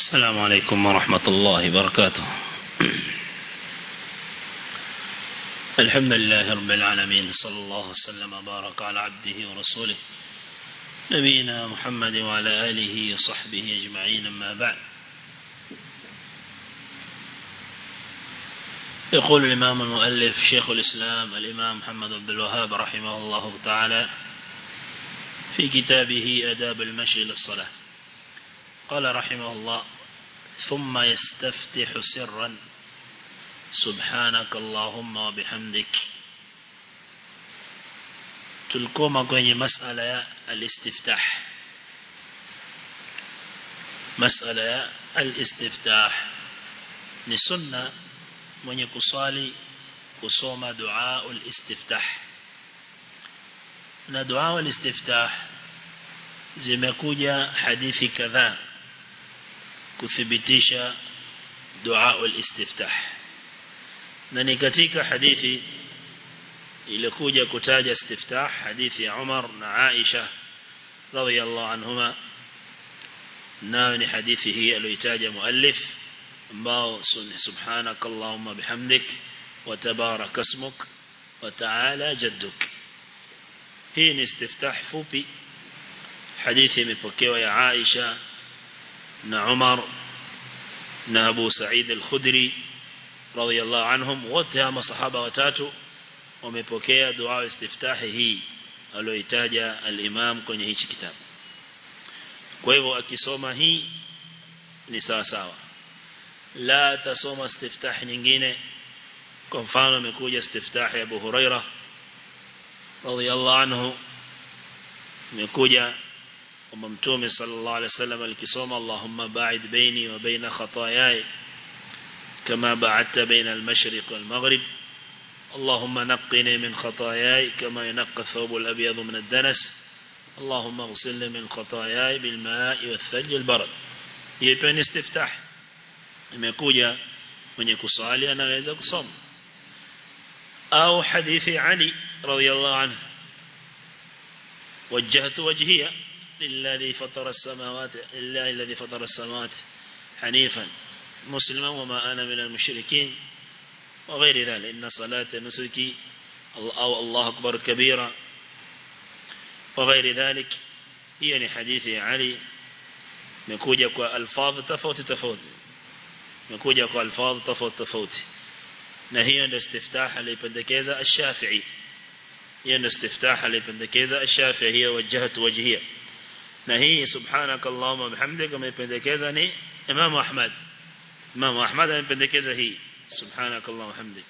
السلام عليكم ورحمة الله وبركاته الحمد لله رب العالمين صلى الله وسلم وبارك على عبده ورسوله نبينا محمد وعلى آله وصحبه أجمعين أما بعد يقول الإمام المؤلف شيخ الإسلام الإمام محمد عبد الوهاب رحمه الله تعالى في كتابه أداب المشي للصلاة قال رحمه الله ثم يستفتح سرا سبحانك اللهم وبحمدك tulikuwa kwenye masala ya al-istiftah masala ya al-istiftah ni sunna mwenye kusali kusoma dua al-istiftah na dua al-istiftah zimekuja hadithi kadhaa kuthibitisha dua al-istiftah na ni katika hadithi ilikuja kutaja istiftah hadithi ya Umar na Aisha radhiyallahu anhuma nayo ni hadithi hii aliyotaja muallif ambao subhanak allahumma bihamdik wa tabarak ismuk wa ta'ala jadduk hii ni istiftah fupi hadithi imepokewa ya Aisha na Umar na Abu Sa'id al-Khudri radhiyallahu anhum wote hawa masahaba watatu wamepokea dua istiftahi hii aliyoitaja al-Imam kwenye hichi kitabu kwa hivyo akisoma hii ni sawa sawa la tasoma istiftah nyingine kwa mfano imekuja istiftah ya Abu Huraira radhiyallahu anhu imekuja kwamba mtume sallallahu alaihi wasallam alikisoma Allahumma ba'id baini wa baina khataayai kama ba'adta baina al-mashriq wal-maghrib اللهم نقني من خطاياي كما ينقى الثوب الأبيض من الدنس اللهم اغسلني من خطاياي بالماء والثلج البرد يبقى استفتاح imekuja mwenye kusali anaweza kusoma au hadithi Ali radhiyallahu anhu وجهت وجهي للذي فطر السماوات إلا الذي فطر السماوات حنيفا مسلما وما أنا من المشركين وغير ذلك إن صلاة نسكي أو الله أكبر كبيرا وغير ذلك هي حديث علي مكوجة ألفاظ تفوت تفوت مكوجة ألفاظ تفوت تفوت نهي عند استفتاح لبندكيزة الشافعي هي عند استفتاح لبندكيزة الشافعي هي وجهت وجهية نهي سبحانك اللهم بحمدك مبندكيزة ني إمام أحمد إمام أحمد مبندكيزة هي سبحانك اللهم وبحمدك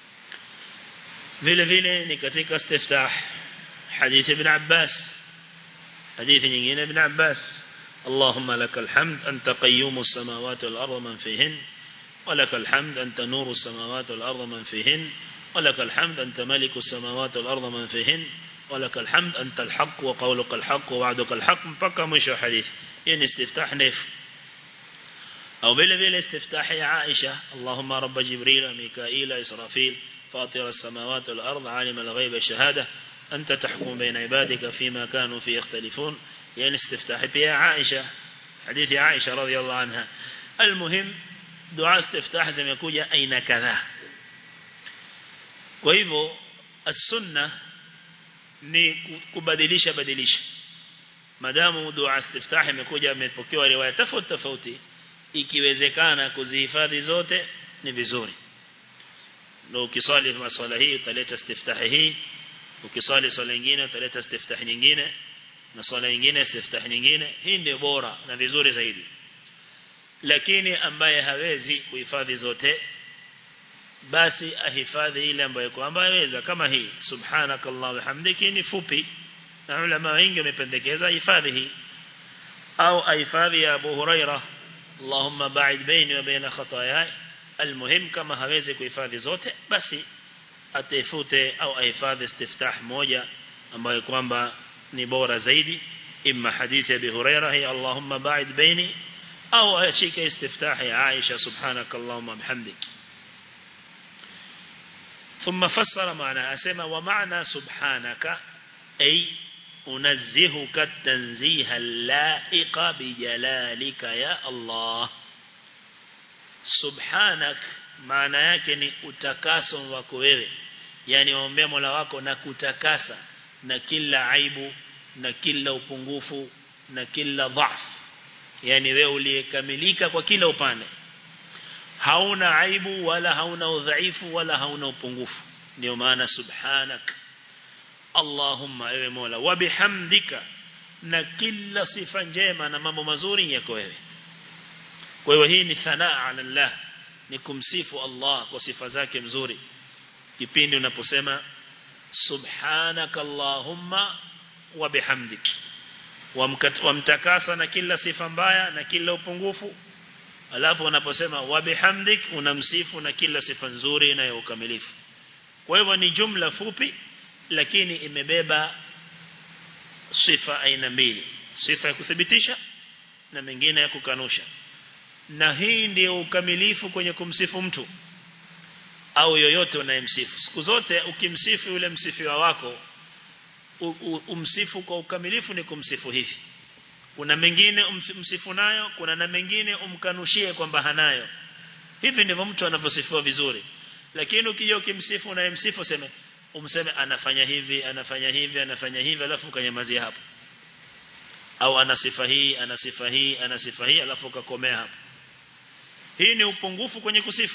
vile vile ni katika istiftah hadithi ibn Abbas hadithi nyingine ibn Abbas اللهم لك الحمد أنت قيوم السماوات والأرض من فيهن ولك الحمد أنت نور السماوات والأرض من فيهن ولك الحمد أنت ملك السماوات والأرض من فيهن ولك الحمد أنت الحق وقولك الحق ووعدك الحق مبقى مشو حديث يعني استفتاح نيف أو بلا بلا استفتاح يا عائشة اللهم رب جبريل ميكائيل إسرافيل فاطر السماوات والأرض عالم الغيب الشهادة أنت تحكم بين عبادك فيما كانوا فيه يختلفون يعني استفتاح يا عائشة حديث عائشة رضي الله عنها المهم دعاء استفتاح زي ما يقول أين كذا وإذا السنة ni kubadilisha badilisha madamu dua istiftah imekuja imepokewa riwaya tofauti tofauti ikiwezekana kuzihifadhi zote ni vizuri na ukiswali maswala hii utaleta istiftah hii ukiswali swala nyingine utaleta istiftah nyingine na swala nyingine istiftah nyingine hii ndio bora na vizuri zaidi lakini ambaye hawezi kuhifadhi zote basi ahifadhi ile ambayo kwamba aweza kama hii subhanakallah bihamdiki ni fupi na ulama wengi wamependekeza hifadhi hii au ahifadhi ya Abu Huraira Allahumma ba'id baini wa baina khataayai almuhim kama hawezi kuhifadhi zote basi atafute au ahifadhi istiftah moja ambayo kwamba ni bora zaidi imma hadithi ya Abu Huraira hi Allahumma ba'id baini au ashike istiftah ya Aisha subhanakallahumma bihamdiki ثم فسر معنى أسمى ومعنى سبحانك أي أنزهك التنزيه اللائق بجلالك يا الله subhanak maana yake ni utakaso wako wewe yani waombea Mola wako na kutakasa na kila aibu na kila upungufu na kila dhaf yani wewe uliyekamilika kwa kila upande hauna aibu wala hauna udhaifu wala hauna upungufu ndio maana subhanak Allahumma ewe Mola wa bihamdika na kila sifa njema na mambo mazuri yako wewe kwa hiyo hii ni thanaa ala Allah ni kumsifu Allah kwa sifa zake mzuri kipindi unaposema subhanaka Allahumma wa bihamdik wamtakasa na kila sifa mbaya na kila upungufu alafu unaposema wa bihamdik unamsifu na kila sifa nzuri na ya ukamilifu kwa hivyo ni jumla fupi lakini imebeba sifa aina mbili sifa ya kuthibitisha na mengine ya kukanusha na hii ndio ukamilifu kwenye kumsifu mtu au yoyote unayemsifu siku zote ukimsifu yule msifiwa wako umsifu kwa ukamilifu ni kumsifu hivi kuna mengine umsifu nayo kuna na mengine umkanushie kwamba hanayo hivi ndivyo mtu anavyosifiwa vizuri lakini ukija ukimsifu unayemsifu sema umseme anafanya hivi anafanya hivi anafanya hivi alafu ukanyamazia hapo au ana sifa hii ana sifa hii ana sifa hii alafu ukakomea hapo hii ni upungufu kwenye kusifu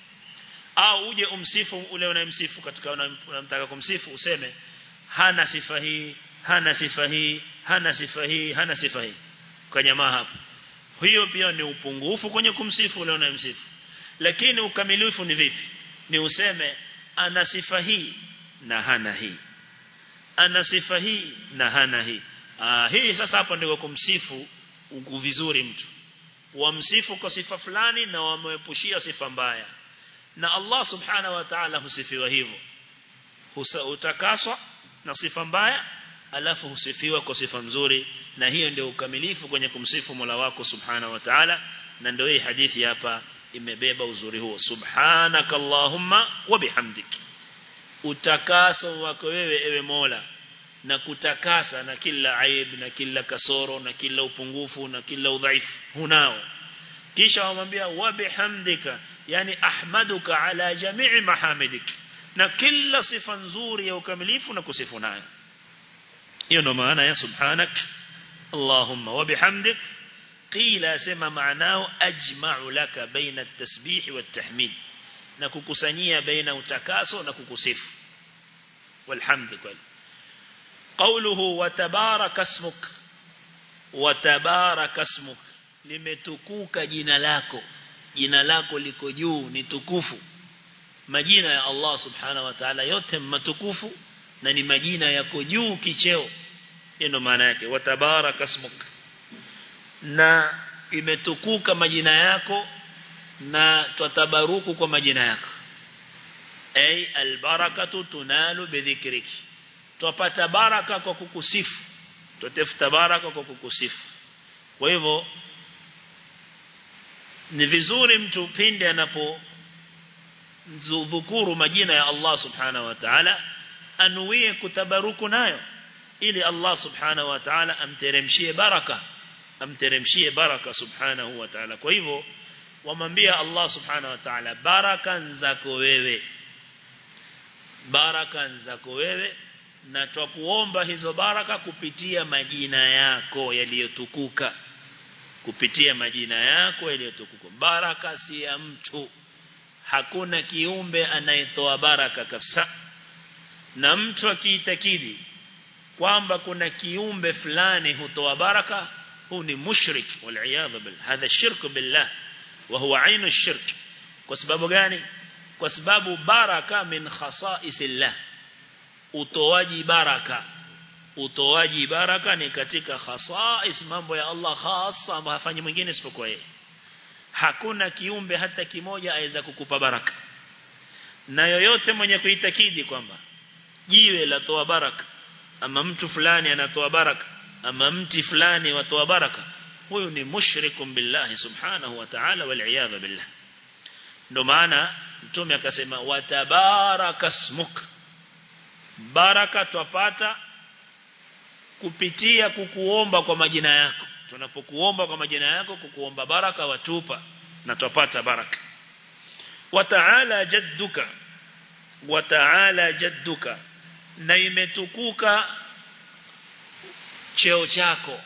au uje umsifu ule unayemsifu katika unamtaka kumsifu useme hana sifa hii hana sifa hii hana sifa hii hana sifa hii kanyamaa hapo hiyo pia ni upungufu kwenye kumsifu ule unayemsifu lakini ukamilifu ni vipi ni useme ana sifa hii na hana hii ana sifa hii na hana hii ah hii sasa hapo ndio kumsifu uku vizuri mtu wamsifu kwa sifa fulani na wameepushia sifa mbaya na Allah subhanahu wa ta'ala husifiwa hivyo utakaswa na sifa mbaya alafu husifiwa kwa sifa nzuri na hiyo ndio ukamilifu kwenye kumsifu Mola wako subhanahu wa ta'ala na ndio hii hadithi hapa imebeba uzuri huo subhanaka allahumma wa bihamdik utakaso wako wewe ewe Mola na kutakasa na kila aib na kila kasoro na kila upungufu na kila udhaifu hunao kisha wamwambia wa bihamdika yani ahmaduka ala jami'i mahamidik na kila sifa nzuri ya ukamilifu na kusifu nayo hiyo ndo maana ya subhanak allahumma wa bihamdik qila sema maanao ajma'u laka baina at-tasbih wa at-tahmid na kukusanyia baina utakaso na kukusifu walhamd kweli qawluhu wa tabaraka ismuk wa tabaraka ismuk limetukuka jina lako jina lako liko juu ni tukufu majina ya Allah subhanahu wa ta'ala yote matukufu na ni majina yako juu kicheo hiyo ndo maana yake wa tabaraka ismuk na imetukuka majina yako na twatabaruku kwa majina yako ay albarakatu tunalu bidhikriki twapata baraka kwa kukusifu tutafuta baraka kwa kukusifu kwa hivyo ni vizuri mtu pindi anapo dhukuru majina ya Allah subhanahu wa ta'ala anuie kutabaruku nayo ili Allah subhanahu wa ta'ala amteremshie baraka amteremshie baraka subhanahu wa ta'ala kwa hivyo wamwambia Allah subhanahu wa ta'ala baraka zako wewe baraka zako wewe na twakuomba hizo baraka kupitia majina yako yaliyotukuka kupitia majina yako yaliyotukuka baraka si ya mtu hakuna kiumbe anayetoa baraka kabisa na mtu akiitakidi kwamba kuna kiumbe fulani hutoa baraka huu ni mushrik wal billah hadha shirk billah wa huwa ainu shirk kwa sababu gani kwa sababu baraka min khasaisillah utoaji baraka utoaji baraka ni katika khasais mambo ya Allah khasa ambayo hafanyi mwingine isipokuwa yeye hakuna kiumbe hata kimoja aweza kukupa baraka na yoyote mwenye kuitakidi kwamba jiwe latoa baraka ama mtu fulani anatoa baraka ama mti fulani watoa baraka huyu ni mushrikum billahi subhanahu wa ta'ala wal billah ndo maana mtume akasema watabaraka smuk baraka twapata kupitia kukuomba kwa majina yako tunapokuomba kwa majina yako kukuomba baraka watupa na tupata baraka wa ta'ala jadduka wa ta'ala jadduka na imetukuka cheo chako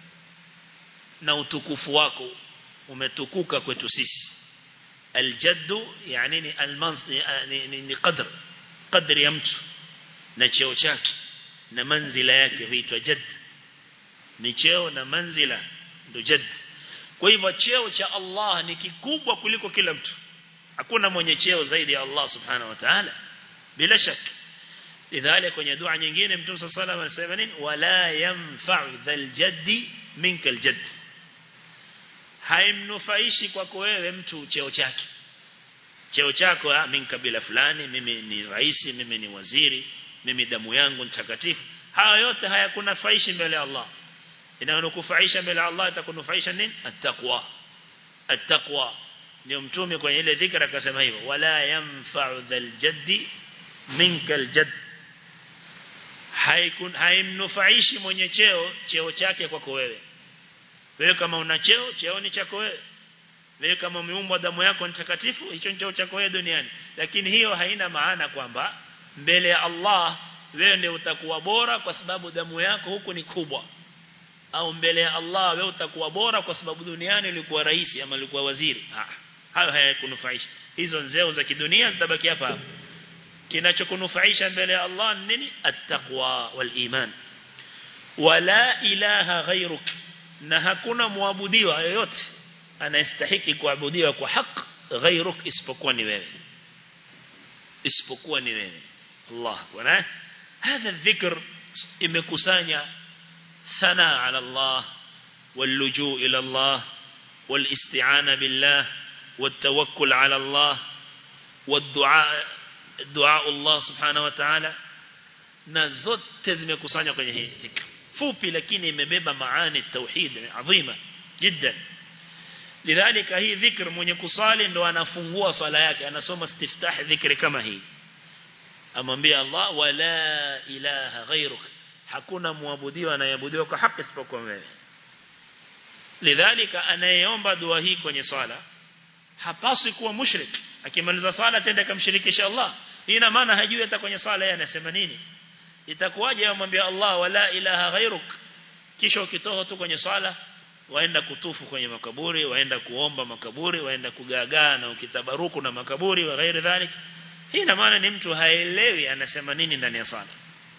na utukufu wako umetukuka kwetu sisi aljaddu yani ni almanz ni, ni, ni qadr qadri ya mtu na cheo chake na manzila yake huitwa jadd ni cheo na manzila ndo jadd kwa hivyo cheo cha Allah ni kikubwa kuliko kila mtu hakuna mwenye cheo zaidi ya Allah subhanahu wa ta'ala bila shaka lidhalik kwenye dua nyingine mtume صلى الله عليه وسلم anasema nini wala yanfa'u dhal jaddi minka aljadd haimnufaishi kwako wewe mtu cheo chake cheo chako ah mimi kabila fulani mimi ni rais mimi ni waziri mimi damu yangu mtakatifu haya yote hayakunufaishi mbele ya Allah inayokufaisha mbele ya Allah itakunufaisha nini attaqwa attaqwa ndio mtume kwenye ile dhikra akasema hivyo wala yanfa'u dhal jaddi minka aljadd haikun haimnufaishi mwenye cheo cheo chake kwako wewe wewe kama una cheo cheo ni chako wewe wewe kama umeumbwa damu yako ni takatifu hicho ni cheo chako wewe duniani lakini hiyo haina maana kwamba mbele ya Allah wewe ndio utakuwa bora kwa sababu damu yako huku ni kubwa au mbele ya Allah wewe utakuwa bora kwa sababu duniani ulikuwa rais ama ulikuwa waziri ah hayo hayakunufaisha hizo nzeo za kidunia zitabaki hapa hapa kinachokunufaisha mbele ya Allah nini attaqwa wal iman wala ilaha ghairuk na hakuna muabudiwa yoyote anayestahiki kuabudiwa kwa haki ghairuk isipokuwa ni wewe isipokuwa ni wewe Allah wana هذا الذكر imekusanya ثناء على الله واللجوء إلى الله والاستعانة بالله والتوكل على الله والدعاء دعاء الله سبحانه وتعالى na zote zimekusanywa kwenye hii dhikr fupi lakini imebeba maani tauhid adhima jiddan lidhalika hii dhikr mwenye kusali ndo anafungua swala yake anasoma istiftah dhikri kama hii amwambia Allah wala ilaha ghairuk hakuna muabudiwa anayeabudiwa kwa haki isipokuwa wewe lidhalika anayeomba dua hii kwenye swala hapaswi kuwa mushrik akimaliza swala tenda kumshirikisha Allah hii ina maana hajui hata kwenye swala yeye anasema nini itakuwaje amwambia Allah wala ilaha ghairuk kisha ukitoa tu kwenye swala waenda kutufu kwenye makaburi waenda kuomba makaburi waenda kugagaa na ukitabaruku na makaburi wa ghairi dhalik hii ina maana ni mtu haelewi anasema nini ndani ya swala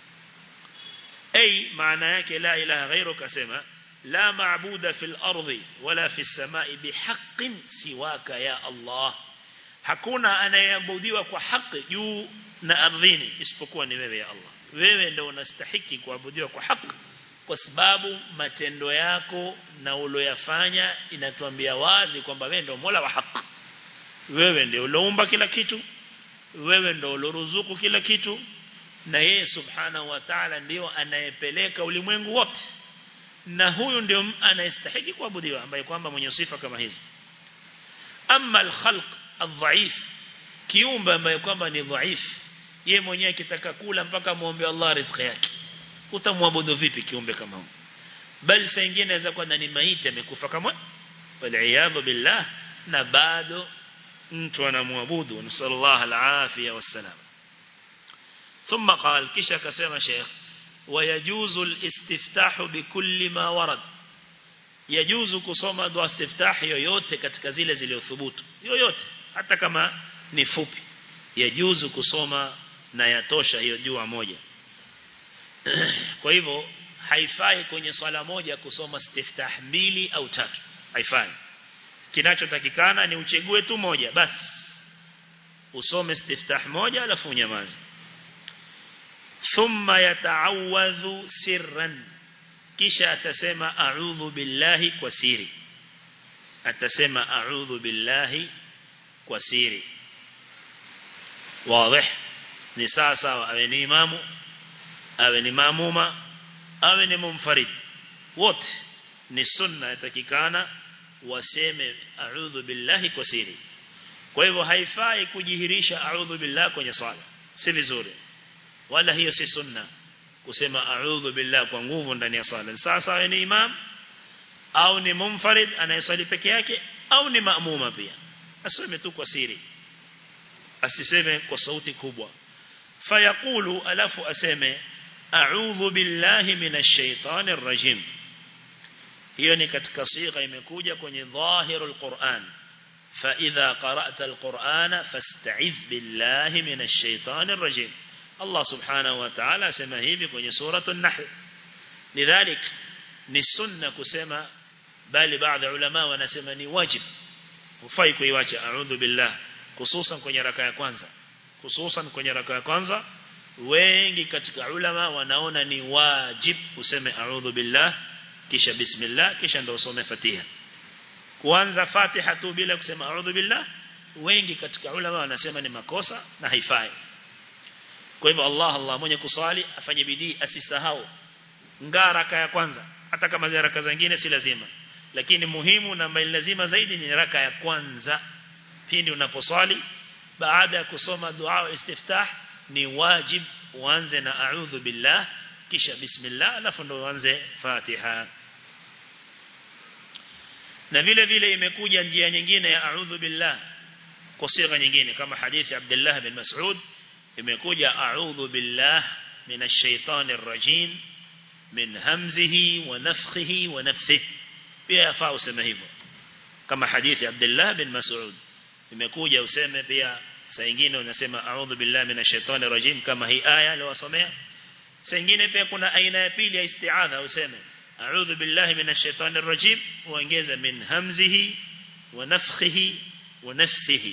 ay maana yake la ilaha ghairuk asema la maabuda fil ardi wala fis samai bihaqqin siwaka ya Allah hakuna anayeabudiwa kwa haki juu na ardhini isipokuwa ni wewe ya Allah wewe ndio unastahiki kuabudiwa kwa haki kwa sababu matendo yako na uloyafanya inatuambia wazi kwamba wewe ndio Mola wa haki wewe ndio uloumba kila kitu wewe ndio uloruzuku kila kitu na yeye subhanahu wa ta'ala ndio anayepeleka ulimwengu wote na huyu ndio anayestahili kuabudiwa ambaye kwamba mwenye sifa kama hizi amma al-khalq adhaif kiumbe ambaye kwamba ni dhaif yeye mwenyewe kitaka kula mpaka muombe Allah riziki yake utamwabudu vipi kiumbe kama huyo bali saa nyingine inaweza kuwa ni maiti amekufa kama wal billah na bado mtu anamwabudu nasallallahu alafia wassalam ثم قال كيشا كسيما شيخ ويجوز الاستفتاح بكل ما ورد يجوز kusoma dua istiftah yoyote katika zile zilizothubutu yoyote hata kama ni fupi yajuzu kusoma na yatosha hiyo dua moja kwa hivyo haifai kwenye swala moja kusoma istiftah mbili au tatu haifai kinachotakikana ni uchegue tu moja basi usome istiftah moja alafu unyamaze thumma yata'awadhu sirran kisha atasema a'udhu billahi kwa siri atasema a'udhu billahi kwa siri wazi ni sawa sawa awe ni imamu awe ni maamuma awe ni mumfarid wote ni sunna yatakikana waseme a'udhu billahi kwa siri kwa hivyo haifai kujihirisha a'udhu billahi kwenye swala si vizuri wala hiyo si sunna kusema a'udhu billahi kwa nguvu ndani ya swala sasa awe ni imam au ni mumfarid anayeswali peke yake au ni maamuma pia aseme tu kwa siri asiseme kwa sauti kubwa fayaqulu alafu aseme a'udhu billahi minash shaitani rrajim hiyo ni katika sigha imekuja kwenye dhahirul Qur'an fa idha qara'ta al-Qur'ana fasta'iz billahi minash shaitani rrajim Allah subhanahu wa ta'ala asema hivi kwenye suratul nahl lidhalik ni sunna kusema bali baadhi ya ulama wanasema ni wajib hufai kuiacha a'udhu billah hususan kwenye raka ya kwanza hususan kwenye raka ya kwanza wengi katika ulama wanaona ni wajib useme a'udhu billah kisha bismillah kisha ndio usome fatiha kuanza fatiha tu bila kusema a'udhu billah wengi katika ulama wanasema ni makosa na haifai kwa hivyo Allah Allah mwenye kuswali afanye bidii asisahau ngaa raka ya kwanza hata kama zile raka zingine si lazima lakini muhimu na mbali lazima zaidi ni raka ya kwanza pindi unaposwali baada ya kusoma dua istiftah ni wajib uanze na a'udhu billah kisha bismillah alafu ndo uanze fatiha na vile vile imekuja njia nyingine ya a'udhu billah kwa sigha nyingine kama hadithi Abdullah bin Mas'ud imekuja a'udhu billah minash shaitanir rajim min hamzihi wa nafthihi wa nafthihi pia yafaa useme hivyo kama hadithi Abdullah bin Mas'ud imekuja useme pia saa nyingine unasema a'udhu billahi minash shaitani rajim kama hii aya aliyosomea saa nyingine pia kuna aina ya pili ya isti'adha useme a'udhu billahi minash shaitani rajim uongeze min hamzihi wa nafthihi wa nafthihi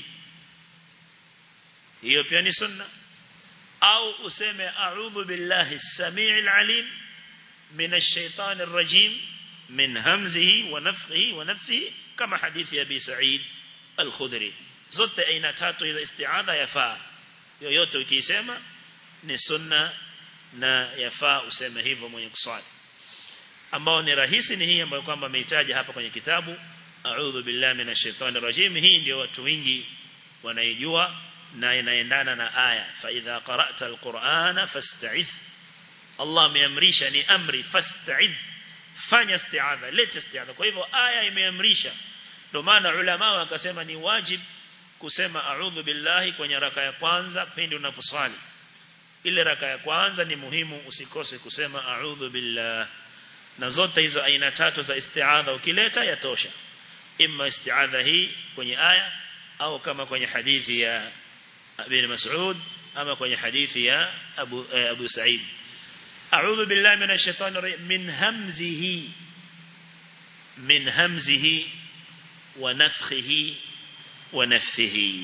hiyo pia ni sunna au useme a'udhu billahi as-sami'il alim minash shaitani rajim من همزه ونفخه ونفثه كما حديث أبي سعيد الخدري zote aina tatu za isti'adha yafaa yoyote ukisema ni sunna na yafaa useme hivyo mwenye kuswali ambao ni rahisi ni hii ambayo kwamba ameitaja hapa kwenye kitabu a'udhu billahi minash shaitani rajim hii ndio watu wengi wanaijua na inaendana na aya fa idha qara'ta alqur'ana fasta'idh Allah ameamrisha ni amri fasta'idh fanya isti'adha leta isti'adha kwa hivyo aya imeamrisha ndio maana ulama wakasema ni wajib kusema a'udhu billahi kwenye raka ya kwanza pindi unaposwali ile raka ya kwanza ni muhimu usikose kusema a'udhu billah na zote hizo aina tatu za isti'adha ukileta yatosha imma isti'adha hii kwenye aya au kama kwenye hadithi ya Ibn Mas'ud ama kwenye hadithi ya Abu eh, Abu Sa'id أعوذ بالله من الشيطان الرجيم من همزه من همزه ونفخه ونفثه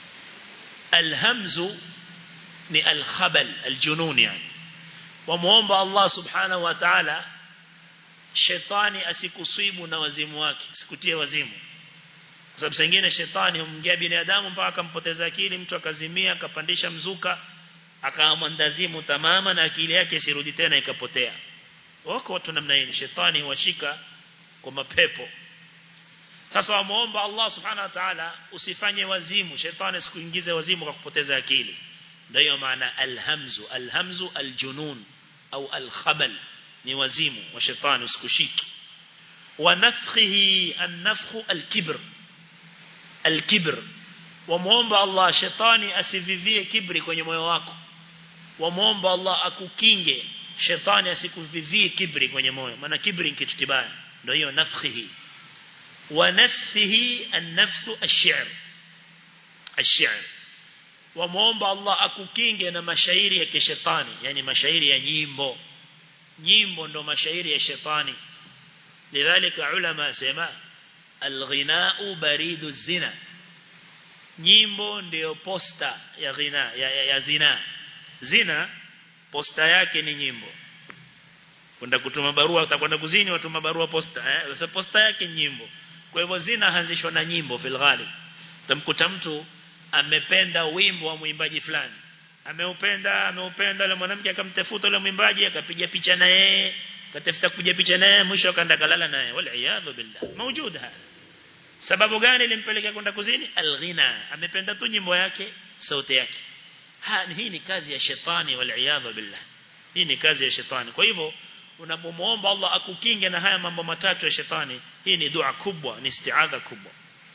الهمز ni الخبل الجنون يعني وموomba Allah subhanahu wa ta'ala shetani asikusibu na wazimu wake sikutie wazimu kwa sababu sengine shetani humngia binadamu mpaka akampoteza akili mtu akazimia akapandisha mzuka akaamwandazimu tamama na akili yake isirudi tena ikapotea wako watu namna hii shetani huwashika kwa mapepo sasa wamuomba Allah subhanahu wa ta'ala usifanye wazimu shetani sikuingize wazimu kwa kupoteza akili ndio maana alhamzu alhamzu aljunun au alkhabal ni wazimu wa shetani usikushiki wa nafkhihi an-nafkhu al-kibr al-kibr wamuomba Allah shetani asivivie kibri kwenye moyo wako wamuomba Allah akukinge shetani asikuvivie kibri kwenye moyo maana kibri ni kitu kibaya ndio hiyo nafkhihi wa nafsihi an-nafsu ash-shi'r ash-shi'r wamuomba Allah akukinge na mashairi ya kishetani yani mashairi ya nyimbo nyimbo ndo mashairi ya shetani lidhalika ulama sema al-ghina'u baridu zina nyimbo ndio posta ya ghina ya, ya, ya zina zina posta yake ni nyimbo kwenda kutuma barua utakwenda kuzini watuma barua posta eh sasa posta yake nyimbo kwa hivyo zina haanzishwa na nyimbo fil ghalib tamkuta mtu amependa wimbo wa mwimbaji fulani ameupenda ameupenda yule mwanamke akamtafuta yule mwimbaji akapiga picha na yeye akatafuta kupiga picha naye mwisho akaenda kalala naye wala iyadhu billah mawjud hapa sababu gani ilimpelekea kwenda kuzini alghina amependa tu nyimbo yake sauti yake ha hii ni kazi ya shetani wal iyadhu billah hii ni kazi ya shetani kwa hivyo unapomuomba Allah akukinge na haya mambo matatu ya shetani hii ni dua kubwa ni istiadha kubwa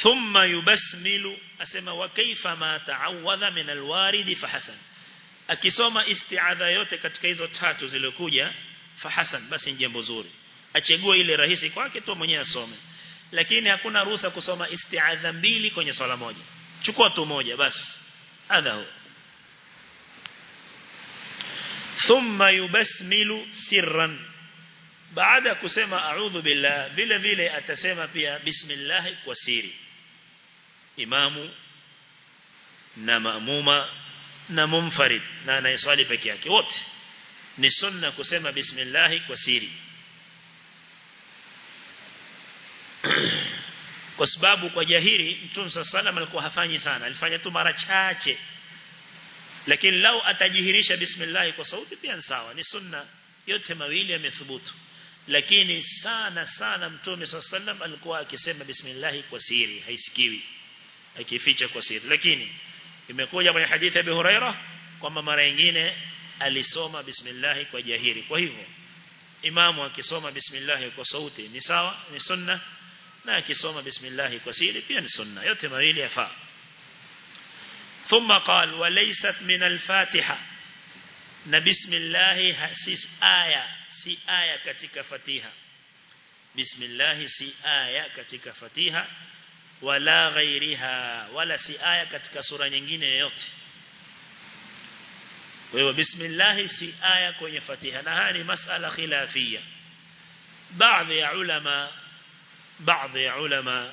thumma yubasmilu asema wa kaifa ma ta'awadha min alwarid fahasan akisoma isti'adha yote katika hizo tatu zilizokuja fahasan basi ni jambo zuri achague ile rahisi kwake tu mwenyewe asome lakini hakuna ruhusa kusoma isti'adha mbili kwenye swala moja chukua tu moja basi hadha thumma yubasmilu sirran baada kusema a'udhu billah vile vile atasema pia bismillah kwa siri imamu na maamuma na mumfarid na anayeswali peke yake wote ni sunna kusema bismillah kwa siri kwa sababu kwa jahiri mtume sallallahu alikuwa hafanyi sana alifanya tu mara chache lakini lau atajihirisha bismillah kwa sauti pia sawa ni sunna yote mawili yamethubutu lakini sana sana mtume sallallahu alikuwa akisema bismillah kwa siri haisikiwi akificha kwa siri lakini imekuja kwenye hadithi ya Abu Huraira kwamba mara nyingine alisoma bismillah kwa jahiri kwa hivyo imamu akisoma bismillah kwa sauti ni sawa ni sunna na akisoma bismillah kwa siri pia ni sunna yote mawili yafaa ثم قال وليست من الفاتحة na bismillah si aya si aya katika fatiha bismillah si aya katika fatiha wala ghairiha wala si aya katika sura nyingine yoyote kwa hiyo bismillah si aya kwenye fatiha na haya ni masala khilafia baadhi ya ulama baadhi ya ulama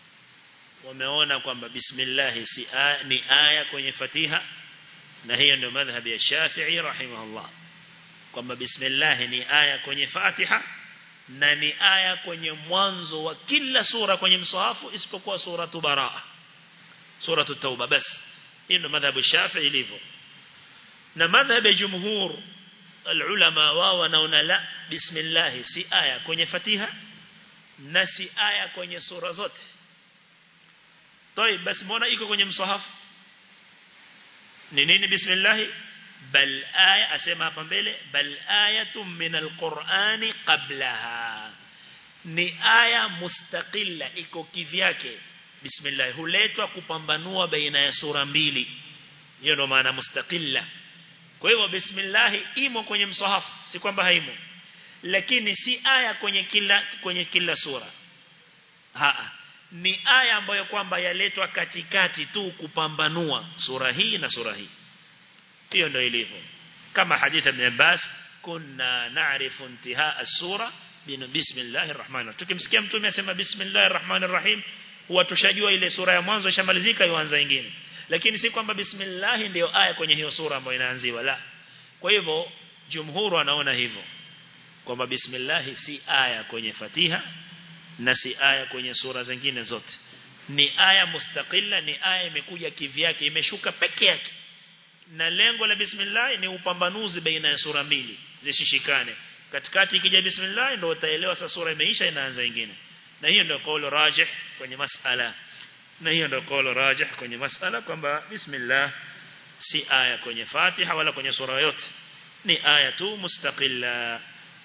wameona kwamba bismillah si aya, ni aya kwenye fatiha na hiyo ndio madhhabi ya Shafi'i rahimahullah kwamba bismillah ni aya kwenye Fatiha na ni aya kwenye mwanzo wa kila sura kwenye msahafu isipokuwa suratu Baraa suratu Tauba basi hiyo ndio madhhabu ya Shafi'i ilivyo na madhhabu ya jumhur alulama wao wanaona la bismillah si aya kwenye Fatiha na si aya kwenye sura zote Toi basi mbona iko kwenye msahafu ni nini bismillah bal aya asema hapa mbele bal ayatun min alqur'ani qablaha ni aya mustaqilla iko kivyake bismillah huletwa kupambanua baina ya sura mbili hiyo ndo maana mustaqilla kwa hivyo bismillah imo kwenye msahafu si kwamba haimo lakini si aya kwenye kila kwenye kila sura haa ni aya ambayo kwamba yaletwa katikati tu kupambanua sura hii na sura hii hiyo ndio ilivyo kama hadithi ibn Abbas kunna na'rifu intihaa as-sura bismillahir rahmanir tukimsikia mtume asema bismillahir rahmanir rahim huwa tushajua ile sura ya mwanzo ishamalizika ianza nyingine lakini si kwamba bismillah ndio aya kwenye hiyo sura ambayo inaanziwa la kwa hivyo jumhuru anaona hivyo kwamba bismillah si aya kwenye Fatiha na si aya kwenye sura zingine zote ni aya mustaqilla ni aya imekuja kivyake imeshuka peke yake na lengo la bismillah ni upambanuzi baina ya sura mbili zishishikane katikati ikija bismillah ndio utaelewa sasa sura imeisha inaanza nyingine na hiyo ndio kauli rajih kwenye masala na hiyo ndio kauli rajih kwenye masala kwamba bismillah si aya kwenye Fatiha wala kwenye sura yote ni aya tu mustaqilla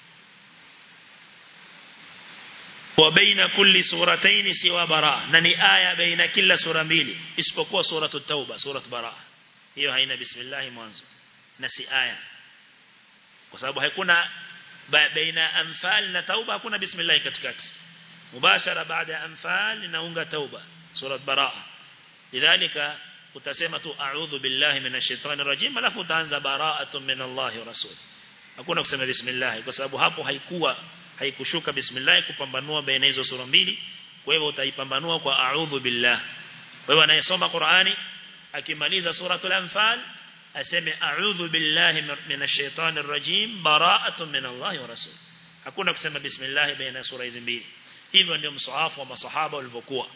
وبين كل سورتين سوى براء نني آية بين كل سورة mbili isipokuwa سورة التوبة سورة براء hiyo haina bismillah mwanzo na si aya kwa sababu hakuna baina anfal na tauba hakuna bismillah katikati mubashara baada ya anfal inaunga tauba sura baraa lidhalika utasema tu a'udhu billahi minash shaitani rajim alafu utaanza bara'atun min Allah wa rasul hakuna kusema bismillah kwa sababu hapo haikuwa haikushuka bismillah kupambanua baina hizo sura mbili kwa hivyo utaipambanua kwa a'udhu billah kwa hivyo anayesoma Qur'ani akimaliza suratul anfal aseme a'udhu billahi minash shaitani rajim bara'atun min Allah wa rasul hakuna kusema bismillah baina sura hizi mbili hivyo ndio msahafu wa masahaba walivyokuwa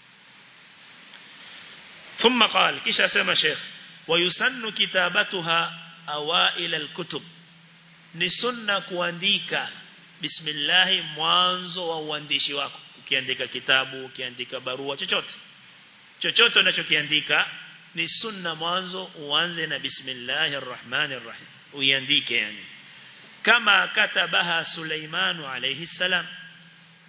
ثم قال kisha sema sheikh wayusannu kitabatuha awail alkutub ni sunna kuandika bismillah mwanzo wa uandishi wako ukiandika kitabu ukiandika barua chochote chochote unachokiandika ni sunna mwanzo uanze na bismillahir rahmanir rahim uiandike yani kama katabaha Suleiman alayhi salam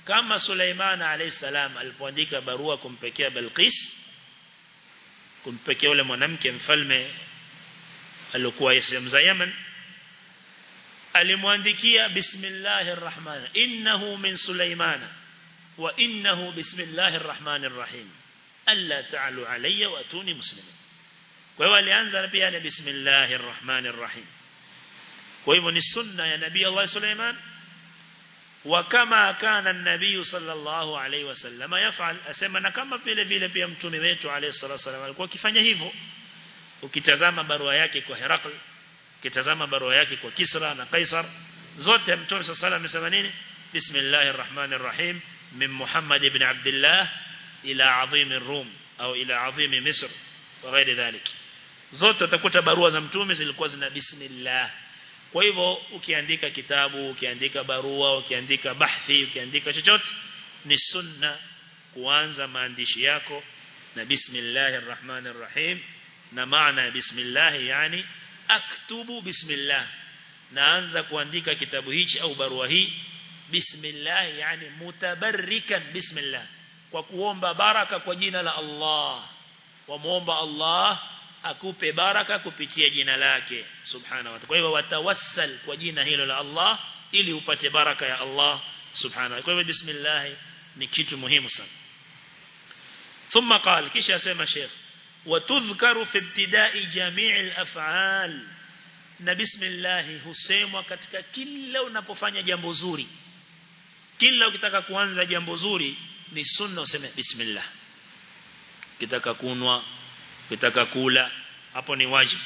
kama Suleiman alayhisalam alipoandika barua kumpekea Balqis kumpekea yule mwanamke mfalme alikuwa sehemu za Yemen alimwandikia bismillahir rahman innahu min Suleiman wa innahu bismillahir rahmanir rahim alla ta'alu alayya wa atuni muslimin kwa hiyo alianza pia na bismillahir rahmanir rahim kwa hivyo ni sunna ya nabii Allah Suleiman وكما كان النبي صلى الله عليه وسلم يفعل asema na kama vile vile pia mtume wetu alayhi salatu wasallam alikuwa akifanya hivyo ukitazama barua yake kwa Herakl ukitazama barua yake kwa Kisra na Kaisar zote mtume sallallahu alayhi amesema nini bismillahir rahmanir rahim min Muhammad ibn Abdullah ila azim ar-Rum au ila azim Misr wa ghairi dhalik zote utakuta barua za mtume zilikuwa zina bismillah kwa hivyo ukiandika kitabu, ukiandika barua, ukiandika bahthi, ukiandika chochote ni sunna kuanza maandishi yako na bismillahir rahmanir rahim na maana ya bismillah yani aktubu bismillah naanza kuandika kitabu hichi au barua hii bismillah yani mutabarrikan bismillah kwa kuomba baraka kwa jina la Allah wamuomba Allah akupe baraka kupitia jina lake subhanahu wa ta'ala kwa hivyo watawassal kwa jina hilo la Allah ili upate baraka ya Allah subhanahu kwa hivyo bismillah ni kitu muhimu sana ثم قال kisha asema sheikh watudhkaru fi ibtida'i jami' al-af'al na bismillah husemwa katika kila unapofanya jambo zuri kila ukitaka kuanza jambo zuri ni sunna useme bismillah ukitaka kunwa ukitaka kula hapo ni wajibu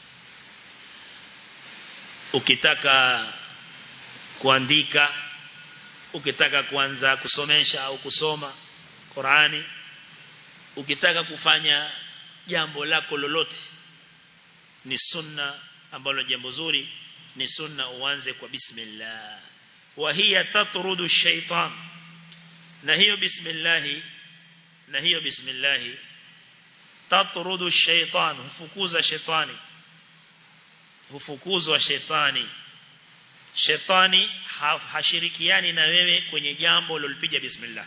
ukitaka kuandika ukitaka kuanza kusomesha au kusoma Qurani ukitaka kufanya jambo lako lolote ni sunna ambalo jambo zuri ni sunna uanze kwa bismillah wa hiya tatrudu shaitan na hiyo bismillah na hiyo bismillah tatrudu shaitan hufukuza shetani hufukuzwa shetani shetani hashirikiani na wewe kwenye jambo lolopiga bismillah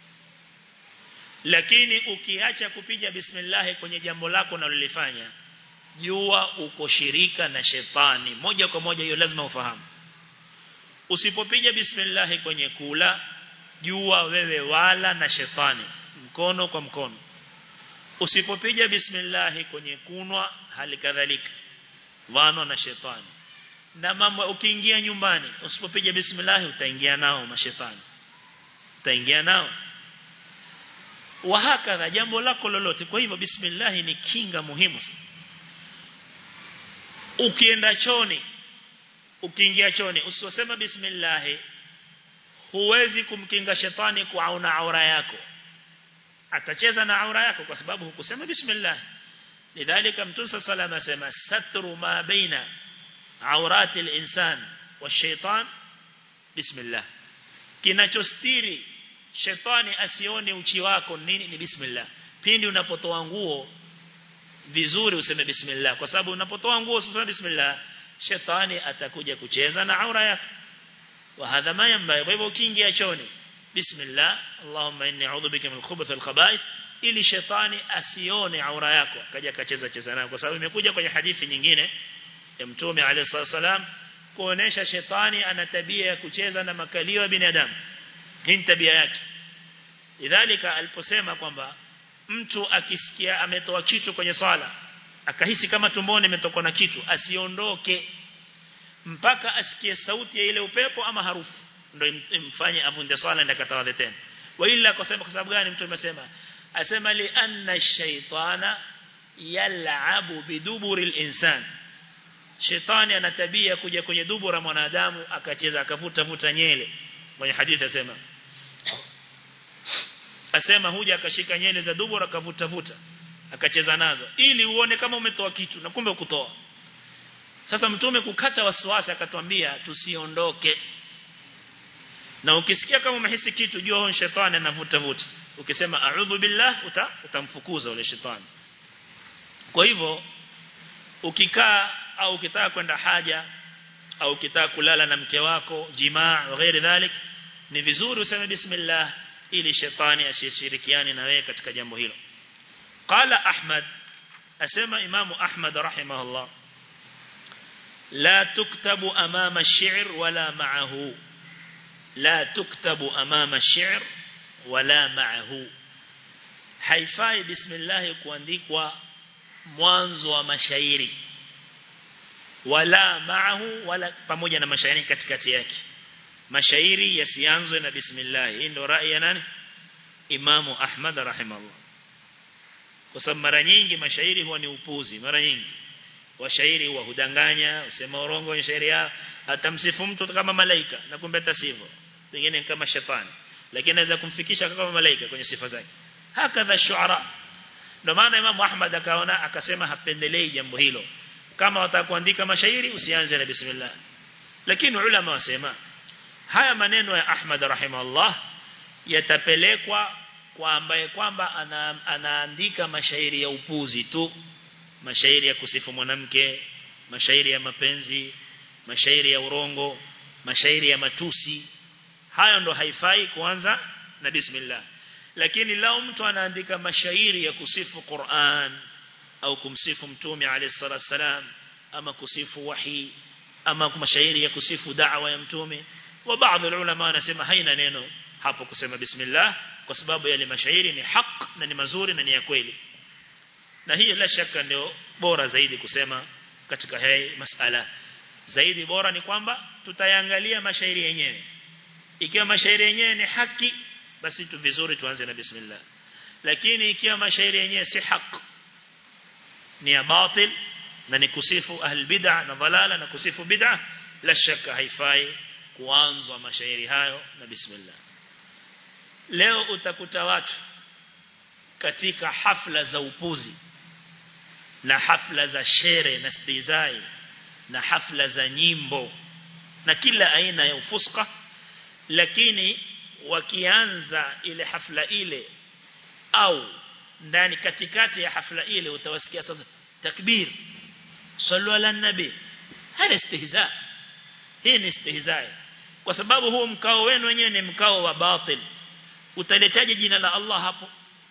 lakini ukiacha kupiga bismillah kwenye jambo lako unalolifanya jua uko shirika na shetani moja kwa moja hiyo lazima ufahamu usipopiga bismillah kwenye kula jua wewe wala na shetani mkono kwa mkono usipopiga bismillah kwenye kunwa hali kadhalika wano na shetani na mambo ukiingia nyumbani usipopiga bismillah utaingia nao mashetani utaingia nao wahakadha jambo lako lolote kwa hivyo bismillah ni kinga muhimu sana ukienda choni ukiingia choni usisema bismillah huwezi kumkinga shetani kwa auna aura yako atacheza na aura yako kwa sababu hukusema bismillah lidhalika mtume sallallahu alayhi wasallam satru ma baina aurati al-insan wash-shaytan bismillah kinachostiri shetani asione uchi wako nini ni bismillah pindi unapotoa nguo vizuri useme bismillah kwa sababu unapotoa nguo useme bismillah shetani atakuja kucheza na aura yako wa hadha ma yamba kwa hivyo ukiingia choni bismillah allahumma inni a'udhu bika min al-khubuth al-khaba'ith ili shetani asione aura yako akaja akacheza cheza nayo kwa sababu imekuja kwenye hadithi nyingine ya mtume alayhi salam kuonesha shetani ana tabia ya kucheza na makalio ya binadamu hii tabia yake lidhalika aliposema kwamba mtu akisikia ametoa kitu kwenye swala akahisi kama tumboni imetokwa na kitu asiondoke mpaka asikie sauti ya ile upepo ama harufu ndio imfanye avunde swala na katawadhe tena wa ila kwa sababu gani mtu amesema asema li anna shaytana yal'abu biduburi al-insan shetani ana tabia kuja kwenye dubura mwanadamu akacheza akavuta vuta nyele kwenye hadithi asema asema huja akashika nyele za dubura akavuta vuta akacheza nazo ili uone kama umetoa kitu na kumbe ukutoa sasa mtume kukata wasiwasi akatwambia tusiondoke na ukisikia kama umehisi kitu jua huyo shetani anavuta vuta ukisema a'udhu billah uta, utamfukuza ule shetani kwa hivyo ukikaa au ukitaka kwenda haja au ukitaka kulala na mke wako jimaa au ghairi dhalik ni vizuri useme bismillah ili shetani asishirikiane na wewe katika jambo hilo qala ahmad asema imamu ahmad rahimahullah la tuktabu amama ash-shi'r wala ma'ahu la tuktabu amama ash-shi'r wala ma'ahu haifai bismillah kuandikwa mwanzo wa mashairi wala ma'ahu wala pamoja na mashairi katikati yake mashairi yasianzwe na bismillah hii ndio rai ya nani imamu ahmad rahimahullah kwa sababu mara nyingi mashairi huwa ni upuzi mara nyingi washairi wa hudanganya usema urongo kwenye shairi yao atamsifu mtu kama malaika na kumbe tasivyo pengine kama shetani lakini anaweza kumfikisha kama malaika kwenye sifa zake hakadha shuara ndio maana Imam Ahmad akaona akasema hapendelei jambo hilo kama watakuandika mashairi usianze na bismillah lakini ulama wasema haya maneno ya Ahmad rahimahullah yatapelekwa kwa ambaye kwamba ana, anaandika mashairi ya upuzi tu mashairi ya kusifu mwanamke mashairi ya mapenzi mashairi ya urongo mashairi ya matusi hayo ndo haifai kuanza na bismillah lakini lao mtu anaandika mashairi ya kusifu Qur'an au kumsifu mtume alayhi salatu wasalam ama kusifu wahi ama mashairi ya kusifu da'wa ya mtume wa baadhi ulama wanasema haina neno hapo kusema bismillah kwa sababu yale mashairi ni haq na ni mazuri na ni ya kweli na hii la shaka ndio bora zaidi kusema katika hii masala zaidi bora ni kwamba tutayangalia mashairi yenyewe ikiwa mashairi yenyewe ni haki basi tu vizuri tuanze na bismillah lakini ikiwa mashairi yenyewe si haq ni ya batil na ni kusifu ahl bid'a na dhalala na kusifu bid'a la shaka haifai kuanzwa mashairi hayo na bismillah leo utakuta watu katika hafla za upuzi na hafla za shere na stizai na hafla za nyimbo na kila aina ya ufuska lakini wakianza ile hafla ile au ndani katikati ya hafla ile utawasikia sasa takbir sallu ala nabi hada istihza hii ni istihza kwa sababu huo mkao wenu wenyewe ni mkao wa batil utaletaje jina la Allah hapo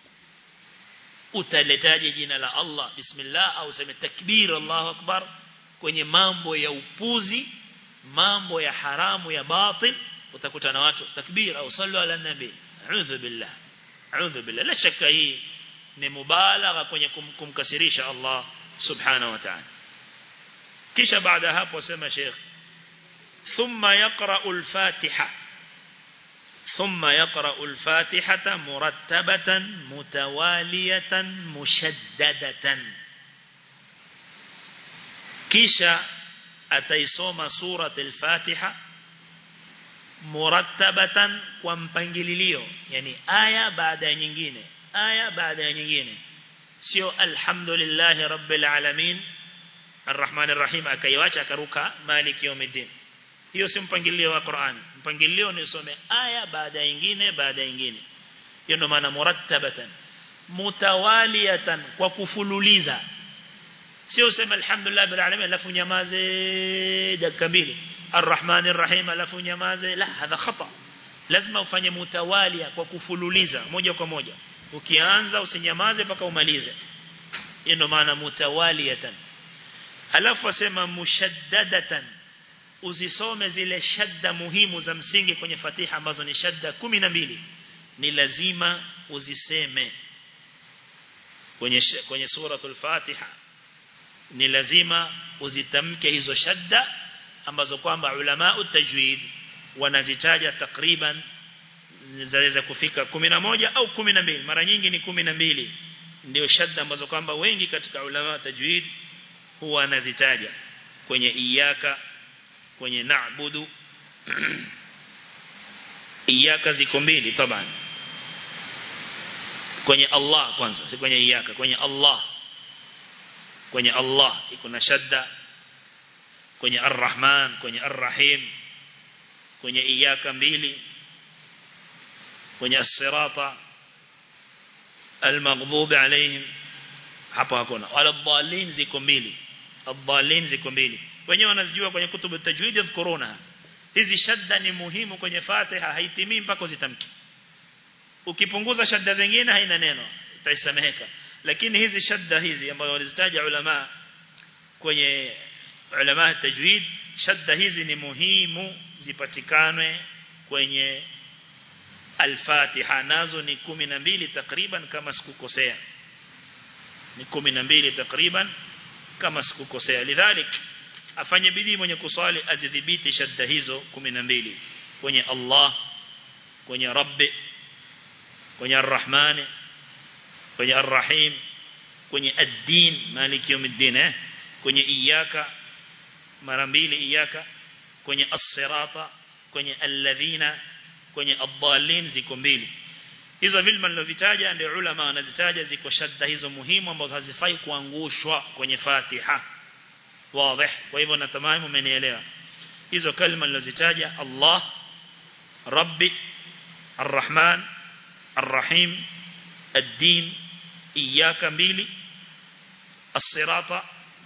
utaletaje jina la Allah bismillah au sema takbir Allahu akbar kwenye mambo ya upuzi mambo ya haramu ya batil utakuta na watu takbir au sallu ala nabi a'udhu billah a'udhu billah la shaka hii ni mubalagha kwenye kum, kumkasirisha Allah subhanahu wa ta'ala kisha baada hapo sema Sheikh thumma yaqra'u al-Fatiha ثم يقرأ الفاتحة مرتبة متوالية مشددة كيشا أتيسوم سورة الفاتحة مرتبة ومبنجلليو يعني آية بعد nyingine آية بعد nyingine sio alhamdulillah rabbil alamin arrahman arrahim akaiwacha akaruka maliki yawmiddin hiyo si mpangilio wa Qur'an mpangilio ni some aya baada ya nyingine baada ya nyingine hiyo ndio maana murattabatan mutawaliyatan kwa kufululiza sio useme alhamdulillah bil alamin alafu nyamaze dakika mbili arrahman arrahim alafu nyamaze la hadha khata lazima ufanye mutawalia kwa kufululiza moja kwa moja ukianza usinyamaze mpaka umalize hiyo ndio maana mutawaliyatan alafu asema mushaddadatan uzisome zile shadda muhimu za msingi kwenye Fatiha ambazo ni shadda mbili ni lazima uziseme kwenye kwenye suratul Fatiha ni lazima uzitamke hizo shadda ambazo kwamba ulama utajwid wanazitaja takriban zaweza kufika moja au mbili mara nyingi ni mbili ndio shadda ambazo kwamba wengi katika ulama tajwid huwa wanazitaja kwenye iyaka kwenye na'budu iyaka ziko mbili taban kwenye Allah kwanza si kwenye iyaka kwenye Allah kwenye Allah iko na shadda kwenye Ar-Rahman kwenye Ar-Rahim kwenye iyaka mbili kwenye as-sirata al-maghdhub alayhim hapo hakuna wala dhalin ziko mbili ad-dhalin ziko mbili wenyewe wanazijua kwenye kutubu tajwid yadhkuruna hizi shadda ni muhimu kwenye Fatiha haitimii mpaka uzitamki ukipunguza shadda zingine haina neno itaisameheka lakini hizi shadda hizi ambazo walizitaja ulama kwenye ulama tajwid shadda hizi ni muhimu zipatikane kwenye al-Fatiha nazo ni 12 takriban kama sikukosea ni 12 takriban kama sikukosea lidhalik afanye bidii mwenye kusali azidhibiti shadda hizo 12 kwenye Allah kwenye Rabbi kwenye Ar-Rahman kwenye Ar-Rahim kwenye ad-din maliki yawmiddin eh kwenye iyyaka mara mbili iyyaka kwenye as-sirata kwenye alladhina kwenye ad-dallin ziko mbili hizo vilma nilovitaja ndio ulama wanazitaja ziko shadda hizo muhimu ambazo hazifai kuangushwa kwenye Fatiha wazi kwa hivyo natamani mmenielewa hizo kalima nilozitaja Allah Rabbi Ar-Rahman Ar-Rahim Ad-Din Iyyaka mbili As-Sirata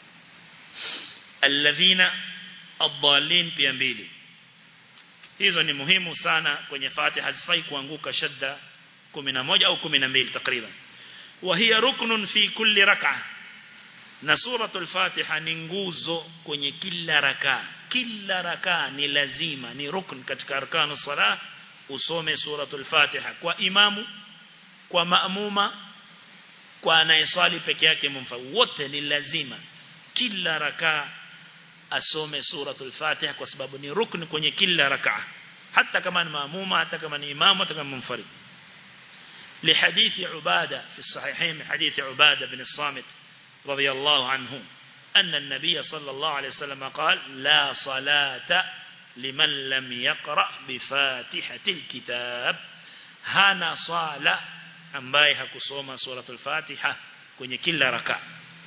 Alladhina Ad-Dallin pia mbili hizo ni muhimu sana kwenye Fatiha hazifai kuanguka shadda 11 au 12 takriban wa hiya ruknun fi kulli rak'ah na suratul Fatiha ni nguzo kwenye kila raka kila raka ni lazima ni rukn katika arkanu salah usome suratul Fatiha kwa imamu kwa maamuma kwa anayeswali peke yake mumfa wote ni lazima kila raka asome suratul Fatiha kwa sababu ni rukn kwenye kila raka hata kama ni maamuma hata kama ni imamu hata kama munfarid لحديث عبادة في الصحيحين حديث عبادة بن الصامت رضي الله عنه أن النبي صلى الله عليه وسلم قال لا صلاة لمن لم يقرأ بفاتحة الكتاب هانا صالة ambaye hakusoma suratul Fatiha kwenye kila raka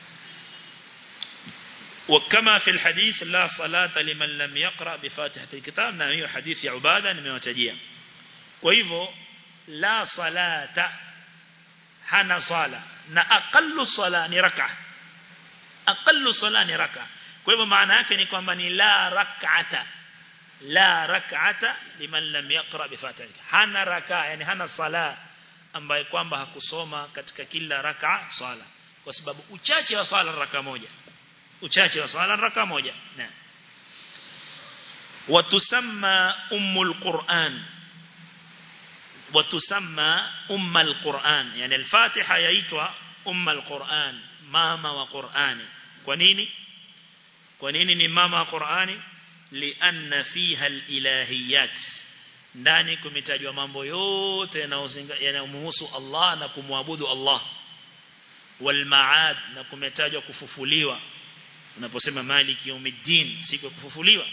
وكما في الحديث لا صلاة لمن لم يقرأ بفاتحة الكتاب na hiyo hadithi ya Ubada nimewatajia kwa hivyo la salata hana sala na aqallu sala ni raka aqallu sala ni raka kwa hivyo maana yake ni kwamba ni la rak'ata la rak'ata liman lam yaqra bi fatiha hana raka yani hana sala ambaye kwamba hakusoma katika kila raka sala kwa sababu uchache wa sala raka moja uchache wa sala raka moja na watusamma ummul qur'an وتسمى أم القرآن يعني الفاتحة يأتوا أم القرآن ماما وقرآن كونيني كونيني ni mama wa Qur'ani lianna fiha alilahiyat ndani kumetajwa mambo yote yanayomhusu Allah na kumwabudu Allah wal maad na kumetajwa kufufuliwa unaposema maliki yawmiddin siku ya kufufuliwa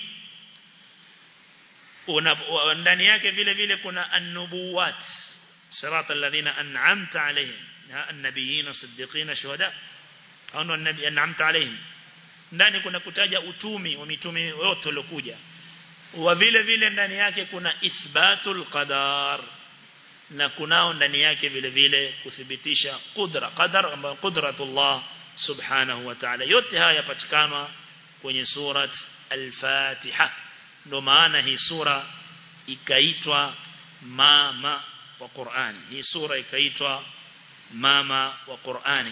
ndani yake vile vile kuna an-nubuwat sirata alladhina an'amta alayhim an-nabiyyin siddiqin shuhada au an-nabi an'amta alayhim ndani kuna kutaja utumi wa mitume wote waliokuja wa vile vile ndani yake kuna ithbatul qadar na kunao ndani yake vile vile kuthibitisha qudra qadar ambayo qudratullah subhanahu wa ta'ala yote haya yapatikana kwenye surat al-Fatiha ndo maana hii sura ikaitwa mama wa Qur'ani hii sura ikaitwa mama wa Qur'ani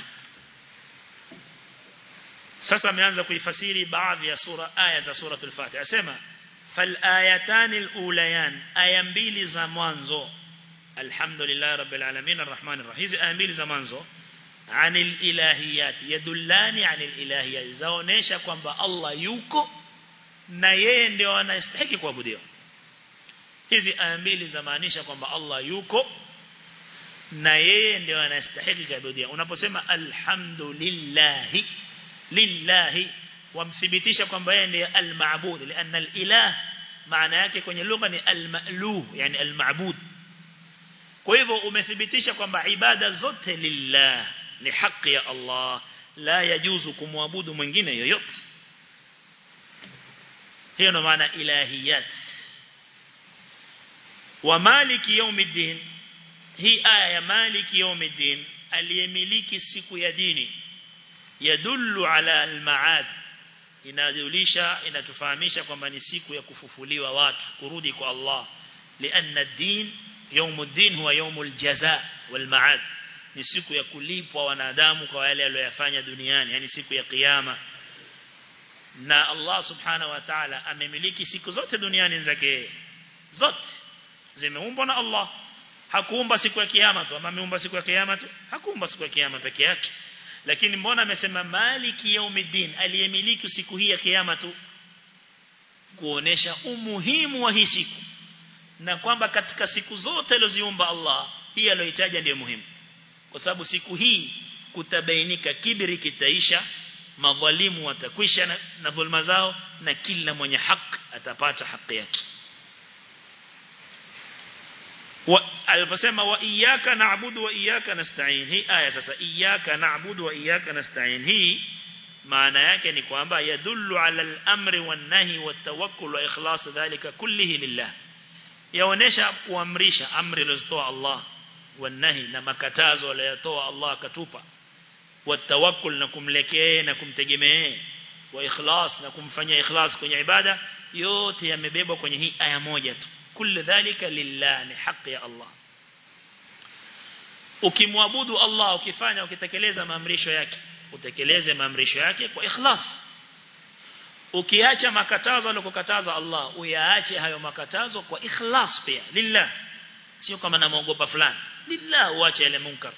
sasa ameanza kuifasiri baadhi ya sura aya za suratul Fatiha asema fal ayatani alulayan aya mbili za mwanzo alhamdulillah rabbil alamin arrahmanir rahim hizi aya mbili za mwanzo anil ilahiyat yadullani anil ilahiyat zaonesha kwamba Allah yuko na yeye ndio anastahili kuabudiwa hizi aya mbili zamaanisha kwamba Allah yuko na yeye ndio anastahili kuabudiwa unaposema alhamdulillah lillahi wamthibitisha kwamba yeye ndiye al-ma'bud lianna al-ilah maana yake kwenye lugha ni al-ma'luh yani al-ma'bud kwa hivyo umethibitisha kwamba ibada zote lillah ni haki ya Allah la yajuzu kumwabudu mwingine yoyote hiyo ndo maana ilahiyat wa maliki yawmiddin hii aya ya maliki yawmiddin aliyemiliki siku ya dini yadullu ala al-ma'ad inajulisha inatufahamisha kwamba ni siku ya kufufuliwa watu kurudi kwa Allah lianna ad-din yawmuddin huwa yawmul jazaa wal ma'ad ni siku ya kulipwa wanadamu kwa yale waliyofanya duniani yani siku ya kiyama na Allah subhanahu wa ta'ala amemiliki siku zote duniani zake zote zimeumbwa na Allah hakuumba siku ya kiyama tu ama ameumba siku ya kiyama tu hakuumba siku ya kiyama peke yake lakini mbona amesema maliki yaumiddin aliyemiliki siku hii ya kiyama tu kuonesha umuhimu wa hii siku na kwamba katika siku zote alizoziumba Allah hii aliyoitaja ndiyo muhimu kwa sababu siku hii kutabainika kibri kitaisha madhalimu watakwisha na, na dhulma zao na kila mwenye haki atapata haki yake aliposema wa iyyaka na'budu wa iyyaka nasta'in hii aya sasa iyyaka na'budu wa iyyaka nasta'in hii maana yake ni kwamba yadullu ala al-amri wan-nahi wat-tawakkul wa ikhlas dhalika kullihi lillah yaonesha kuamrisha amri alizotoa Allah wan-nahi na makatazo aliyotoa Allah akatupa wat-tawakkul na kumlekea na kumtegemea wa ikhlas na kumfanyia ikhlas kwenye ibada yote yamebebwa kwenye hii aya moja tu كل ذلك لله ni haki ya Allah ukimwabudu Allah ukifanya ukitekeleza maamrisho yake utekeleze maamrisho yake kwa ikhlas ukiacha makatazo aliyokataza Allah uyaache hayo makatazo kwa ikhlas pia lillah sio kama namuogopa fulani lillah uache ile munkar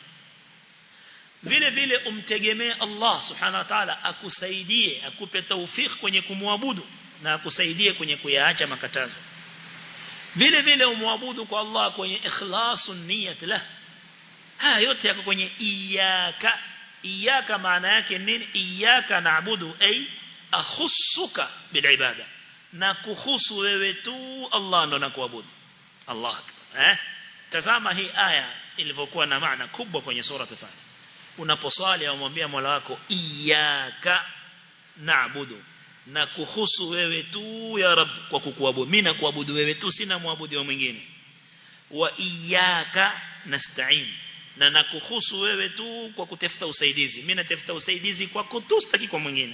vile vile umtegemee Allah subhanahu wa ta'ala akusaidie akupe tawfik kwenye kumwabudu na akusaidie kwenye kuyaacha makatazo vile vile umwabudu kwa Allah kwenye ikhlasun niyat lah haya yote yako kwenye iyaka iyaka maana yake nini iyaka naabudu ay akhussuka bil ibada na kuhusu wewe tu Allah ndo nakuabudu Allah eh tazama hii aya ilivyokuwa na maana kubwa kwenye sura Fatiha unaposali umwambia Mola wako iyaka naabudu na kuhusu wewe tu ya rab kwa kukuabudu mimi nakuabudu wewe tu sina muabudu wa mwingine wa iyyaka nasta'in na nakuhusu wewe tu kwa kutafuta usaidizi mimi natafuta usaidizi kwa kutustaki kwa mwingine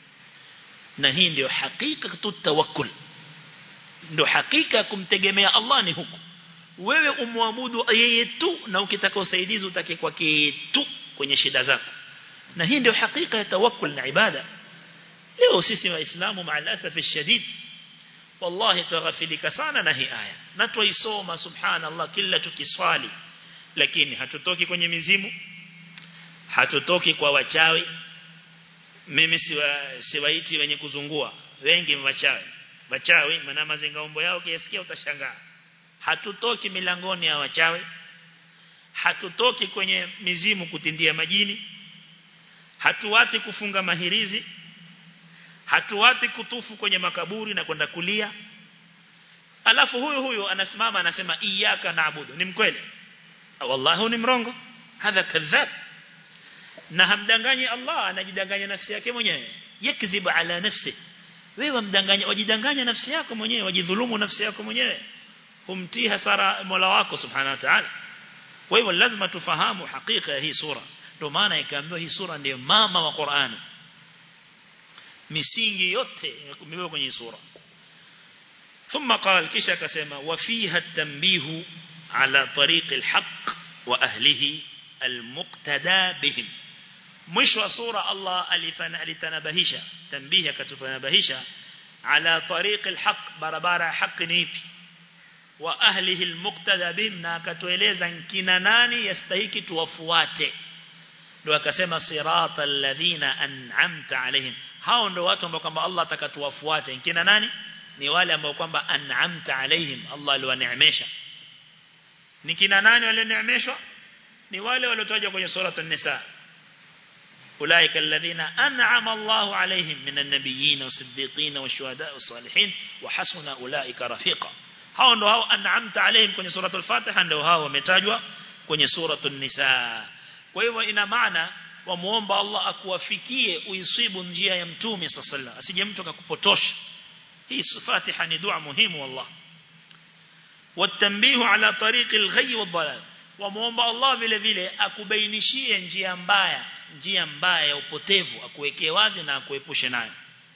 na hii ndio hakika tu tawakkul ndio hakika kumtegemea Allah ni huku wewe umwabudu yeye tu na ukitaka usaidizi utake kwake tu kwenye shida zako na hii ndio hakika ya tawakkul na ibada leo sisi waislamu maalasaf shadid wallahi tughafilika sana na hii aya na tuisoma subhanallah kila tukiswali lakini hatutoki kwenye mizimu hatutoki kwa wachawi mimi siwa, siwaiti wenye kuzungua wengi wachawi wachawi maana mazingaombo yao kiasikia utashangaa hatutoki milangoni ya wachawi hatutoki kwenye mizimu kutindia majini hatuwati kufunga mahirizi hatuwati kutufu kwenye makaburi na kwenda kulia alafu huyu huyu anasimama anasema iyyaka naabudu ni mkweli wallahi ni mrongo hadha kadhab na hamdanganyi Allah anajidanganya nafsi yake mwenyewe yakdhibu ala nafsi wewe mdanganya wajidanganya nafsi yako mwenyewe wajidhulumu nafsi yako mwenyewe humtii hasara Mola wako subhanahu wa ta'ala kwa hivyo lazima tufahamu hakika ya hii sura ndio maana ikaambiwa hii sura ndiyo mama wa Qur'ani misingi yote imebebwa kwenye sura ثم قال kisha akasema وفيها التنبيه على طريق الحق واهله المقتدى بهم mwisho wa sura Allah alitanabahisha tanbihi akatufanabahisha ala tariq alhaq barabara ya haki ni ipi wa ahlihi almuqtada bihim na akatueleza kina nani yastahiki tuwafuate ndio akasema sirata alladhina an'amta alaihim hao ndio watu ambao kwamba Allah atakatuwafuate kina nani ni wale ambao kwamba an'amta alaihim Allah aliwaneemesha ni kina nani walioneemeshwa ni wale waliotajwa kwenye sura an-nisa أولئك الذين أنعم الله عليهم من النبيين والصديقين والشهداء والصالحين وحسن أولئك رفيقا hao ndo hao an'amta alayhim kwenye sura al-Fatiha ndio hao wametajwa kwenye sura an-Nisa kwa hivyo ina maana wamuomba Allah akuwafikie uisibu njia ya mtume sallallahu asije mtu akakupotosha hii Fatiha ni dua muhimu wallah watanbihu ala tariqi al-ghayy wad-dalal wamuomba Allah vile vile akubainishie njia mbaya njia mbaya ya upotevu akuwekee wazi na akuepushe nayo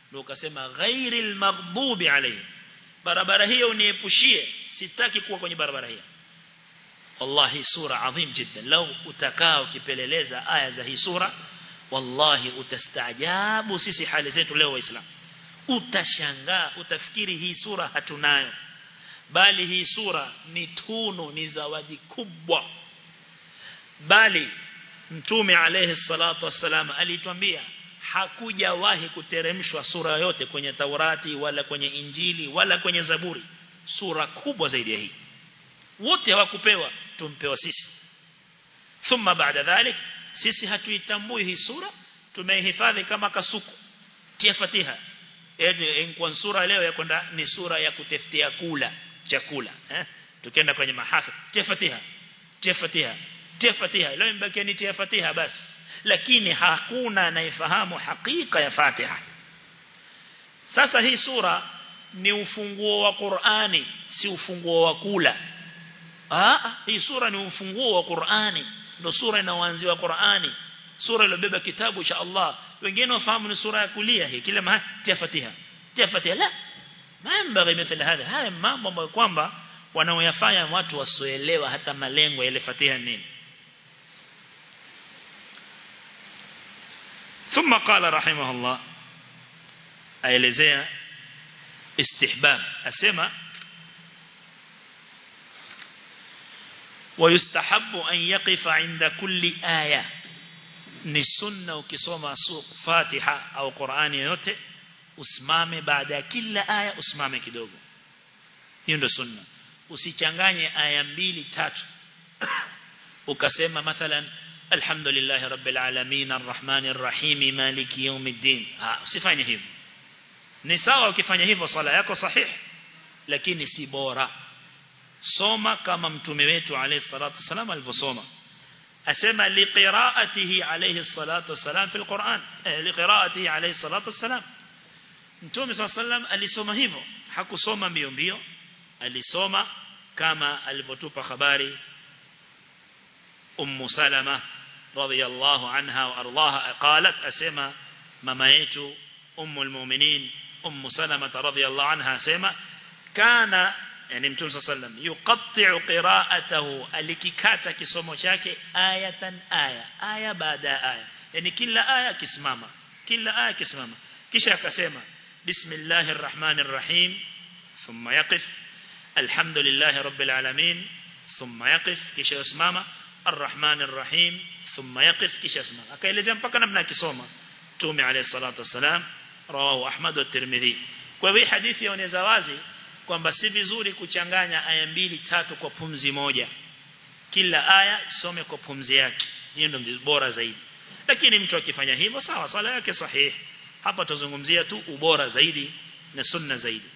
ndio ukasema ghairil maghdubi alayhi barabara hiyo uniepushie sitaki kuwa kwenye barabara hiyo wallahi sura adhim jiddan lau utakaa ukipeleleza aya za hii sura wallahi utastaajabu sisi hali zetu leo waislamu utashangaa utafikiri hii sura hatunayo bali hii sura ni tunu ni zawadi kubwa bali mtume alayhi salatu wassalam alituambia hakujawahi kuteremshwa sura yote kwenye Taurati wala kwenye Injili wala kwenye Zaburi sura kubwa zaidi ya hii wote hawakupewa tumpewa sisi thumma baada dhalik sisi hatuitambui hii sura tumeihifadhi kama kasuku tia fatiha eti kwa sura leo ya kwenda ni sura ya kutafutia kula chakula eh tukienda kwenye mahafa tia fatiha tia fatiha tia fatiha leo mbaki ni tia fatiha basi lakini hakuna anayefahamu hakika ya Fatiha sasa hii sura ni ufunguo wa Qur'ani si ufunguo wa kula ah hii sura ni ufunguo wa Qur'ani ndio sura inayoanziwa Qur'ani sura iliyobeba kitabu cha Allah wengine wafahamu ni sura ya kulia hii kila mahali tia Fatiha tia Fatiha la mambo mithili haya haya mambo ambayo kwamba wanaoyafanya watu wasioelewa hata malengo ya ile Fatiha nini ثم قال رحمه الله aelezea istihbab asema ويستحب أن يقف عند كل آية ni sunna ukisoma Fatiha au Qur'ani yote usimame baada ya kila aya usimame kidogo hiyo ndio sunna usichanganye aya mbili tatu ukasema mathalan alhamdulillah rabbil alamin arrahmanir rahim maliki yawmiddin ah usifanye hivyo ni sawa ukifanya hivyo swala yako sahihi lakini si bora soma kama mtume wetu alayhi salatu wasalam alivyosoma asema liqiraatihi alayhi salatu wasalam fil Qur'an eh liqiraatihi alayhi salatu wasalam mtume sallam alisoma hivyo hakusoma mbio mbio alisoma kama alivyotupa habari ummu salama radhiyallahu anha wa ardaha qalat asema mama yetu ummu almu'minin ummu salama radhiyallahu anha asema kana yani mtume sallam yuqatti'u qira'atahu alikikata kisomo chake ayatan aya aya baada aya yani kila aya kisimama kila aya kisimama kisha akasema bismillahir rahmanir rahim thumma yaqif alhamdulillahi rabbil alamin thumma yaqif kisha yusimama arrahmanir rahim thumma yaqif kisha yusimama akaelezea mpaka namna akisoma tume alayhi salatu wasalam rawahu ahmad wa tirmidhi kwa hivyo hadithi yaoneza wazi kwamba si vizuri kuchanganya aya mbili tatu kwa pumzi moja kila aya isome kwa pumzi yake hiyo ndio bora zaidi lakini mtu akifanya hivyo sawa swala yake sahihi hapa tuzungumzia tu ubora zaidi na sunna zaidi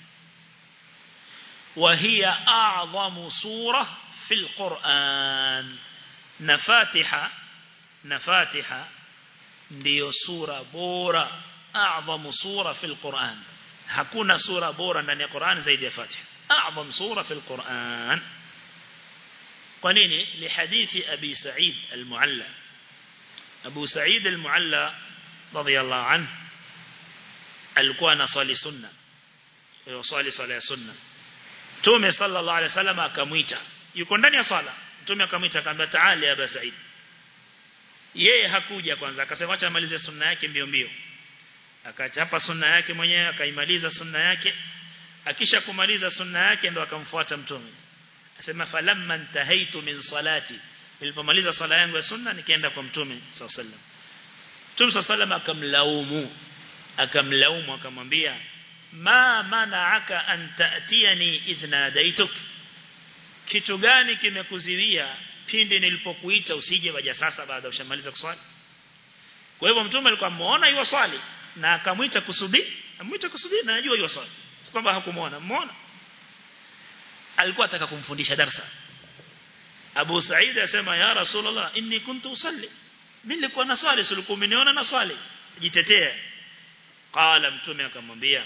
وهي أعظم سورة في القرآن نفاتحة نفاتحة ndio sura bora أعظم سورة في القرآن hakuna sura bora ndani ya Qur'an zaidi ya Fatiha a'zam sura fi al-Qur'an kwa nini li hadithi Abi Sa'id al-Mu'alla Abu Sa'id al-Mu'alla radiyallahu anhu alikuwa anasali sunna yosali sala ya sunna Mtume sallallahu alaihi wasallam akamuita yuko ndani ya sala Mtume akamuita akamwambia ta'ali ya Abu Sa'id yeye hakuja kwanza akasema acha amalize sunna yake mbio mbio akachapa sunna yake mwenyewe akaimaliza sunna yake akisha kumaliza sunna yake ndo akamfuata mtume asema falamma intahaitu min salati nilipomaliza sala yangu ya sunna nikaenda kwa mtume sallallahu alaihi wasallam mtume sallallahu akamlaumu akamlaumu akamwambia ma mana'aka an ta'tiyani idh nadaituk kitu gani kimekuziwia pindi nilipokuita usije waja sasa baada ushamaliza kuswali kwa hivyo mtume alikuwa amuona yuwa swali na akamwita kusudi amwita kusudi na anajua hiyo swali si kwamba hakumuona muona alikuwa ataka kumfundisha darasa Abu Said asema ya Rasulullah inni kuntu usalli mimi nilikuwa na swali silikuwa umeniona na swali jitetea qala mtume akamwambia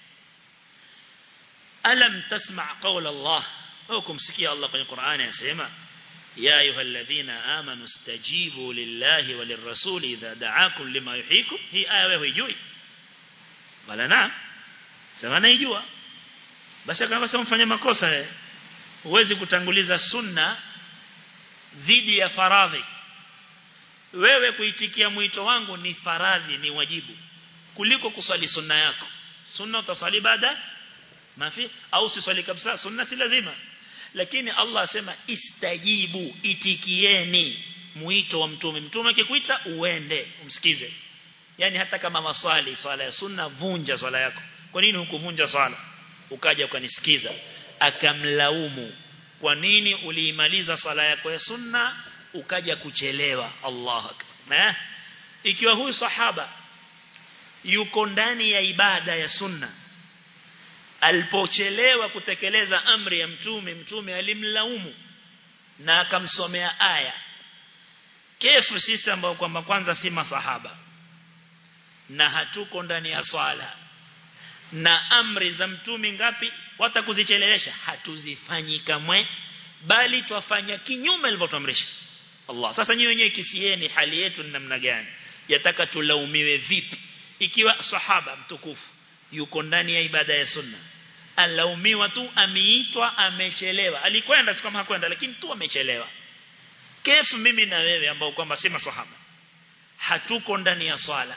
alam tasma' qawla Allah au kumsikia Allah kwenye Qur'ani anasema يا أيها الذين آمنوا استجيبوا لله وللرسول إذا دعاكم لما يحييكم هي آية وهي جوي wala na sema naijua basi akasema mfanya makosa wewe huwezi kutanguliza sunna dhidi ya faradhi wewe kuitikia mwito wangu ni faradhi ni wajibu kuliko kuswali sunna yako sunna utaswali baada mafi au siswali kabisa sunna si lazima lakini Allah asema istajibu itikieni mwito wa mtume mtume akikuita uende umsikize yani hata kama maswali swala ya sunna vunja swala yako kwa nini hukuvunja swala ukaja ukanisikiza akamlaumu kwa nini uliimaliza swala yako ya sunna ukaja kuchelewa Allah akbar ikiwa huyu sahaba yuko ndani ya ibada ya sunna alipochelewa kutekeleza amri ya mtume mtume alimlaumu na akamsomea aya kefu sisi ambao kwamba kwanza si masahaba na hatuko ndani ya swala na amri za mtume ngapi watakuzichelewesha hatuzifanyi kamwe bali twafanya kinyume alivyotuamrisha Allah sasa nyinyi wenyewe kisieni hali yetu ni namna gani yataka tulaumiwe vipi ikiwa sahaba mtukufu yuko ndani ya ibada ya sunna alaumiwa tu ameitwa amechelewa alikwenda si kama hakwenda lakini tu amechelewa kefu mimi na wewe ambao kwamba si maswahaba hatuko ndani ya swala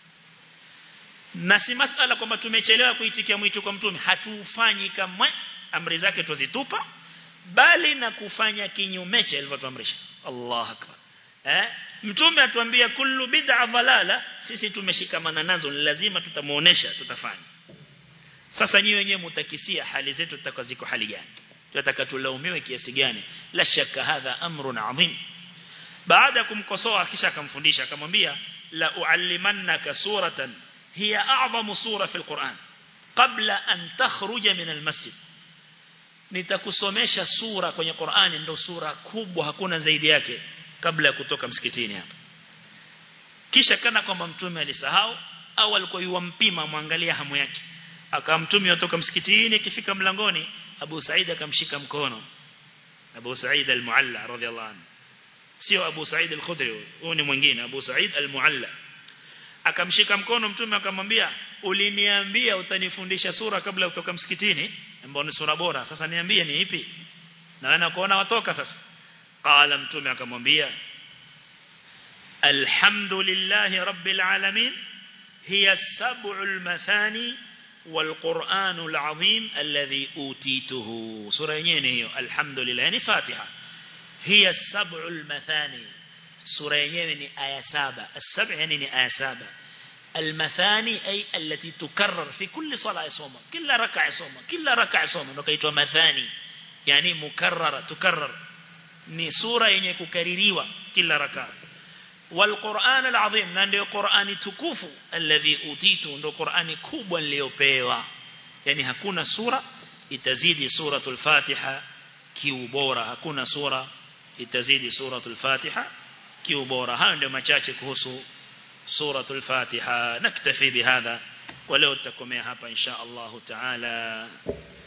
na si masala kwamba tumechelewa kuitikia mwito kwa mtume hatufanyi kamwe amri zake tuzitupa bali na kufanya kinyume cha alivyotuamrisha Allah akbar eh mtume atuambia kullu bid'a dhalala sisi tumeshikamana nazo ni lazima tutamuonesha tutafanya sasa nyinyi wenyewe mtakisia hali zetu tutakaziko hali gani tunataka tulaumiwe kiasi gani la shaka hadha amrun adhim baada kumkosoa kisha akamfundisha akamwambia la uallimannaka suratan hiya a'zamu sura fil Qur'an qabla an takhruja min al-masjid nitakusomesha sura kwenye Qur'ani ndo sura kubwa hakuna zaidi yake kabla ya kutoka msikitini hapa kisha kana kwamba mtume alisahau au alikuwa yuwampima muangalia hamu yake akamtumia kutoka msikitini ikifika mlangoni Abu Said akamshika mkono Abu Said al-Mualla radhiyallahu anhu sio Abu Said al-Khudri huyo ni mwingine Abu Said al-Mualla akamshika mkono mtume akamwambia uliniambia utanifundisha sura kabla kutoka msikitini ambayo ni sura bora sasa niambie ni ipi na wana kuona watoka sasa qala mtume akamwambia alhamdulillahi rabbil alamin hiya sab'ul mathani والقرآن العظيم الذي أوتيته سورة ينيه الحمد لله يعني فاتحة هي السبع المثاني سورة ينيه آية سابة السبع يعني آية سابة المثاني أي التي تكرر في كل صلاة صومة كل ركع صومة كل ركع صومة نكيتوا مثاني يعني مكررة تكرر ni sura yenye kukaririwa kila raka والقرآن العظيم na ndio Qur'ani tukufu alladhi utitu ndio Qur'ani kubwa niliyopewa yani hakuna sura itazidi suratul Fatiha kiubora hakuna sura itazidi suratul Fatiha kiubora hayo ndio machache kuhusu suratul Fatiha naktafi bihadha ولو تكمل hapa insha Allah taala